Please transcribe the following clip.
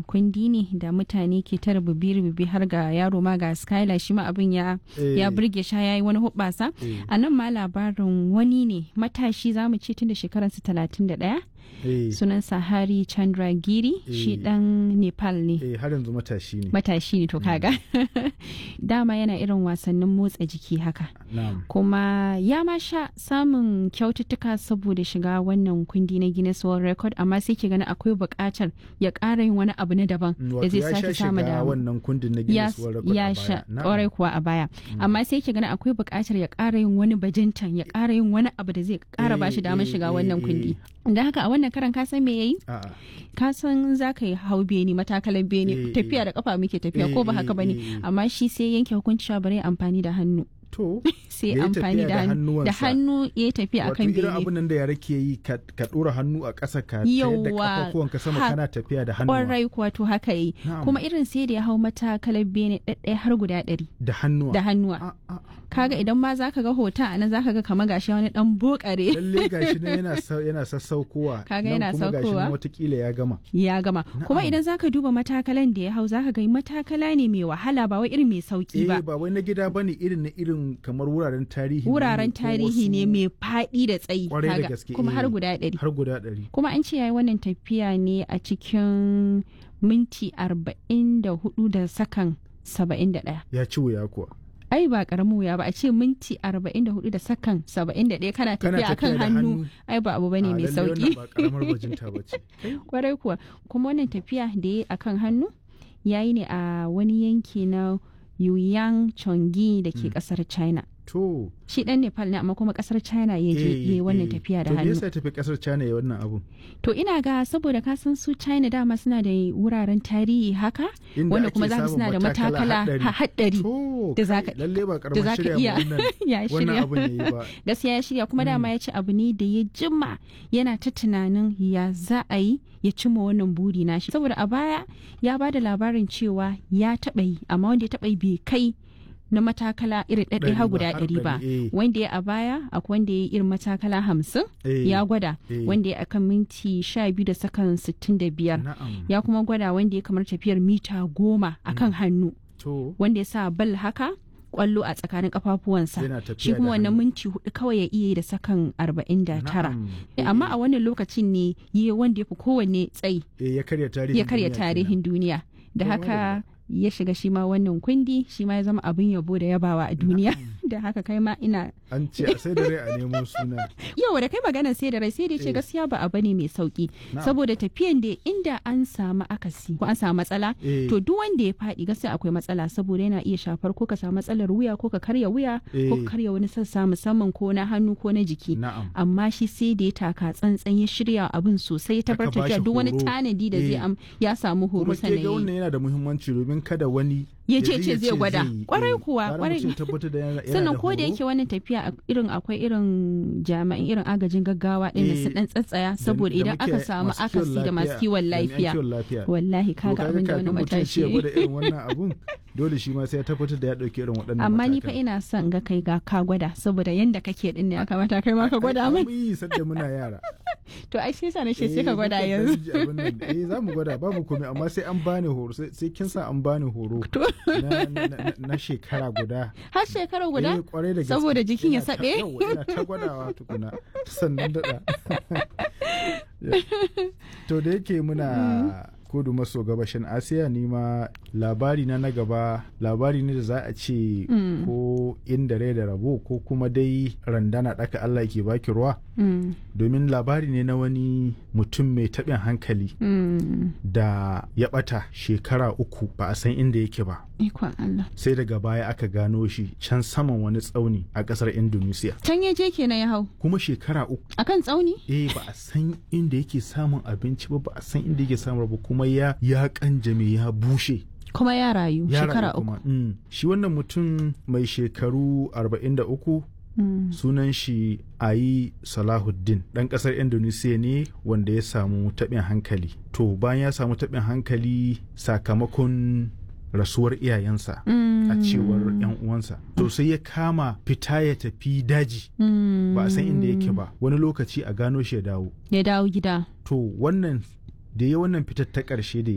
kundi ne da mutane ke ta rububi-rububi har ga yaro ma ga skylar shi ma abin ya Eh, ya burge sha yayi wani hubbasa eh, a nan ma labarin wani ne matashi za mu ce tun da shekararsa talatin da ɗaya eh, sunan sahari chandra giri shi Eh. dan nepal ne eh, har yanzu matashi ne matashi ne to kaga dama yana irin wasannin motsa jiki haka na'am kuma ya ma sha samun kyaututtuka saboda shiga wannan kundi na Guinness World Record amma sai ke gani akwai buƙatar ya ƙara yin wani abu na daban Mm, da wato zai ya sha sake samu shiga da wannan kundin na ya, Guinness World Record a ya baya. sha Na'am. ƙwarai kuwa a baya amma sai ke gani akwai buƙatar ya ƙara yin wani bajintan ya ƙara yin wani abu da zai ƙara Eh, ba shi damar eh, shiga eh, wannan eh. kundi da haka a wannan karan ka san me yayi A'a. ka san za ka yi hau beni matakalan Eh, beni tafiya eh. da kafa muke tafiya ko ba Eh, haka eh, bane eh, eh. amma shi sai yanke hukunci cewa bari ya amfani da hannu To, sai Ya yi amfani tafiya da da hannu da hannuwansa. hannu ya yi tafiya wato akan irin bene abin nan da yara ke yi ka ka ɗora hannu a ƙasa ka tayar da Yawwa, kafafuwanka sama ha- kana tafiya da hannu kwarai kuwa to haka yi Na'am. kuma irin sai da ya hau matakalar bene ɗaɗɗaya har guda ɗari da hannuwa da hannuwa A- a- kaga idan ma zaka ga hoton a nan zaka ga kamar gashi wani dan bokare lalle gashi nan yana sa- yana sassaukowa Kaga nan yana kuma gashi saukowa. nan watakila ya gama ya gama kuma Na'am. idan zaka duba matakalan da ya hau zaka ga matakala ne mai wahala ba wai irin mai sauki eh ba ba wai na gida bane irin na irin kamar wuraren tarihi ne wuraren ko tarihi ne wasu- mai faɗi da tsayi Kwarai da kaga, gaske, kuma har eh. guda ɗari har guda ɗari kuma an ce yayi wannan tafiya ne a cikin minti arba'in da hudu da sakan saba'in da ɗaya ya ci wuya kuwa ai ba karamin wuya ba a ce minti arba'in da hudu da sakan saba'in da ɗaya kana Kana tafiya akan tafiya da hannu hannu. ai ba abu bane A, mai lalle wannan sauki ba karamar bajinta ba ce kwarai kuwa kuma wannan tafiya da ya akan hannu yayi ne a wani yanki na Yuyang Chongi da ke kasar China to shi dan Nepal ne amma kuma kasar China ya je eh, yayi wannan eh. tafiya da to me hannu yasa ya tafi kasar China ya wannan abun to ina ga saboda ka san su China dama suna da wuraren tarihi haka Inda wanda ake kuma za ka samun suna da matakala haɗari. ha- haɗari to da kai, zaka- lalle ba da karamar za ka shirya iya ma wannan ya wannan shirya abun yayi ba gaskiya ya shirya kuma dama ya ce abu ne da ya jima yana ta tunanin ya za a yi ya cimma wannan buri nashi saboda a baya ya ba da labarin cewa ya taɓa yi amma wanda ya taɓa yi bai kai na matakala irin ɗaɗɗaya Ɗari har ba, guda har ɗari ba ɗari, eh. wanda ya a baya akwai wanda ya yi irin matakala hamsin Eh, ya gwada eh. wanda ya akan minti sha biyu da sakan sittin da biyar na'am ya kuma gwada wanda ya kamar tafiyar mita goma akan hannu to wanda ya sa bal haka kwallo a tsakanin kafafuwansa Yana tafiya shi kuma da wannan hannu. minti hudu kawai ya iya yi da sakan arba'in da tara na'am. amma a wannan lokacin ne yi wanda ya fi kowanne tsayi Eh, ya karya tarihin ya karya duniya tarihin duniya da To, haka ya shiga shi ma wannan kundi shi ma ya zama abin yabo da yabawa a duniya da haka kai ma ina kenan. an ce a sai da rai a nemo suna yau da kai magana sai da rai sai da ce Eh. gaskiya ba abu ne mai sauki Na'am. saboda tafiyan da inda an samu akasi ko an samu matsala Eh. to duk wanda ya faɗi gaskiya akwai matsala saboda yana iya shafar ko ka samu matsalar wuya ko ka karya wuya ko Eh. ka karya wani sassa musamman ko na hannu ko na jiki na'am amma shi sai da ya taka tsantsan ya shirya abin sosai ya Aka tabbatar bashi da duk wani horo. tanadi da zai Eh. am ya samu horo kuma ke sannan ga ya yi. wannan yana da muhimmanci domin kada wani Ya ji ce ce zai gwada. yi. Kwarai Eh, kuwa, gara kwarai. mutum ya tabbatar da yana- yana sannan da ko da horo. yake wannan tafiya a- irin akwai irin jami'an irin agajin gaggawa ɗin da Eh, su dan tsatsaya Da- saboda da idan muke aka samu masu kiwon akasi da masu kiwon jami'an lafiya kiwon lafiya. wallahi To kaga abin da wani kafin mutum ya matashi ce ya yi. gwada irin wannan abun dole shi ma sai ya tabbatar da ya dauki irin waɗannan amma ni fa matakan. ina son ga kai ga ka gwada saboda yanda kake din ne ya kamata kai ma ka gwada Ai, min mun yi sadda muna yara to ai sai sa na ce sai Eh, ka gwada mukan yanzu dan ji abin nan. eh za mu gwada babu komai amma sai an bani horo sai sai kin sa an bani horo To. na, na, na, na shekara guda har shekara guda Eh, kwarai da gaske. Saboda jikin ya Ina ta- saɓe? yawwa, ina ta gwadawa tukuna sannan daɗa to da yake muna kudu maso gabashin asiya ni ma labari na na gaba labari ne da za a ce ko inda rai da rabo ko kuma dai randana ɗaka allah ke baki ruwa Mm, domin labari ne na wani mutum mai taɓin hankali mm, da ya ɓata shekara uku ba a san inda yake ba ikon Allah sai daga baya aka gano shi can saman wani tsauni a ƙasar indonesia can ya je kenan ya hau kuma shekara uku akan tsauni eh ba a san inda yake samun abinci ba ba a san inda yake samun ba kuma ya ya kanjame ya bushe kuma ya rayu ya shekara rayu uku kuma. Mm. shi wannan mutum mai shekaru 43 Mm, sunan shi ayi salahuddin ɗan ƙasar indonesia ne wanda ya samu taɓin hankali to bayan ya samu taɓin hankali sakamakon rasuwar iyayensa mm, a cewar 'yan uwansa to sai ya kama fita ya tafi daji mm, ba a san inda yake ba wani lokaci a gano shi ya dawo ya dawo gida to wannan da ya wannan fitar ta ƙarshe da